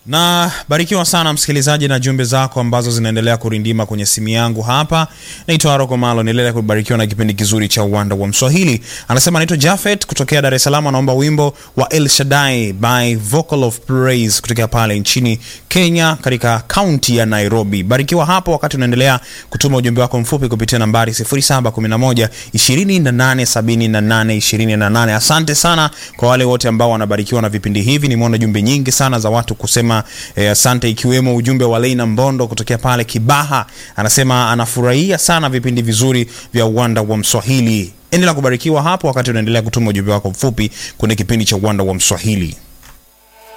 na barikiwa sana msikilizaji na jumbe zako ambazo zinaendelea kurindima kwenye simu yangu hapa. Naitwa Aroko Malo, niendelea kubarikiwa na kipindi kizuri cha uwanda wa Mswahili. Anasema anaitwa Jafet kutokea Dar es Salaam, anaomba wimbo wa El Shaddai by Vocal of Praise kutokea pale nchini Kenya katika kaunti ya Nairobi. Barikiwa hapo wakati unaendelea kutuma ujumbe wako mfupi kupitia nambari 0711 2878 28. Asante sana kwa wale wote ambao wanabarikiwa na vipindi hivi. Nimeona jumbe nyingi sana za watu kusema eh, asante, ikiwemo ujumbe wa Leina Mbondo kutokea pale Kibaha, anasema anafurahia sana vipindi vizuri vya uwanda wa Mswahili. Endelea kubarikiwa hapo wakati unaendelea kutuma ujumbe wako mfupi kwenye kipindi cha uwanda wa Mswahili.